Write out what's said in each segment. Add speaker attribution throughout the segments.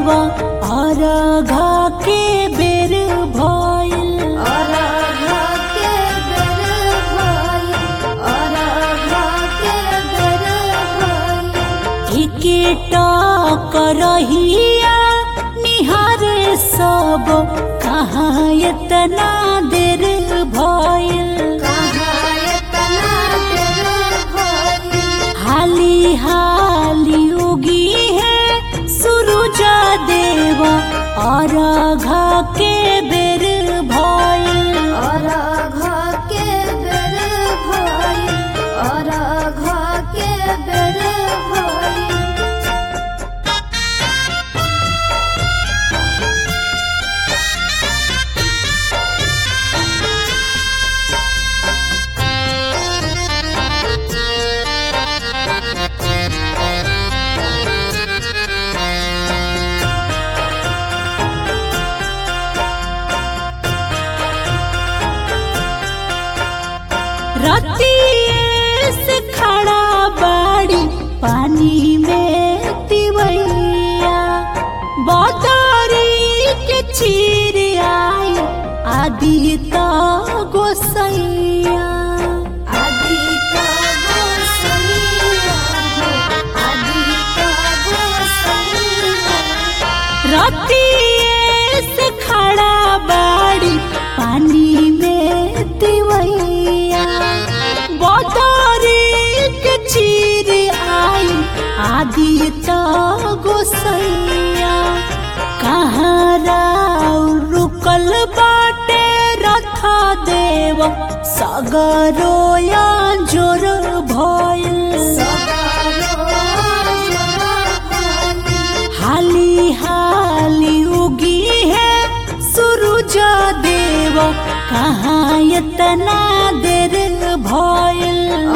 Speaker 1: देवा अरघा के बेर भइल
Speaker 2: अरघा के बेर भइल अरघा के बेर भइल
Speaker 1: एकेटा करहिया निहारे सब कहाँ एतना देर भइल
Speaker 2: कहाँ एतना देर भइल
Speaker 1: हाली हाली उगी है सूरज देवा और घा के बेर भइल
Speaker 2: अरघा के बेर भइल अरघा के बेर भइल
Speaker 1: रतिये से खड़ा बाड़ी पानी में तिवैया बदरी के चीर आई आदि तो गोसैया
Speaker 2: आदिता गोसैया हो आदिता गोसैया
Speaker 1: रतिये से खड़ा बाड़ी पानी में तिवैया बदरी के चीर आई आदि तो गोसैया कहाँ राव रुकल बाटे रथा देव सगरोया जोर भइल हाली हाली उगी है सूरज देव कहाँ इतना देर भइल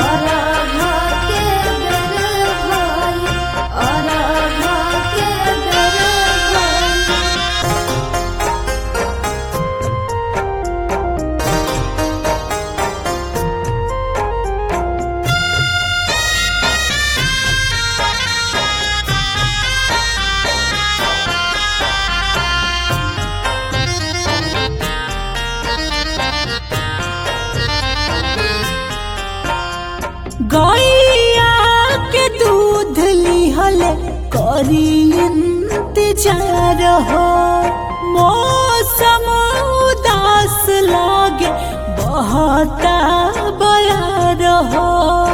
Speaker 1: गैया के दूध लिहल करी इंतजार हो मौसम उदास लागे बहता बयार हो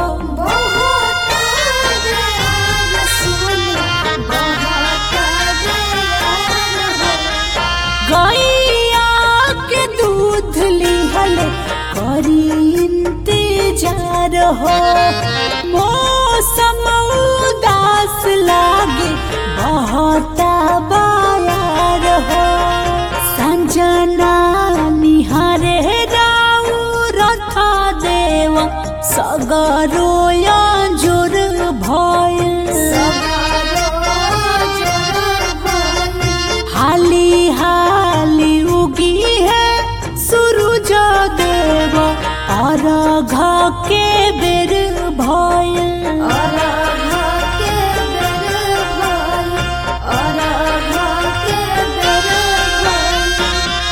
Speaker 1: गैया के दूध लिहल करी इंतजार हो मौसम उदास लागे बहता बायार हो संजना निहारे राउ रथा देव सगरो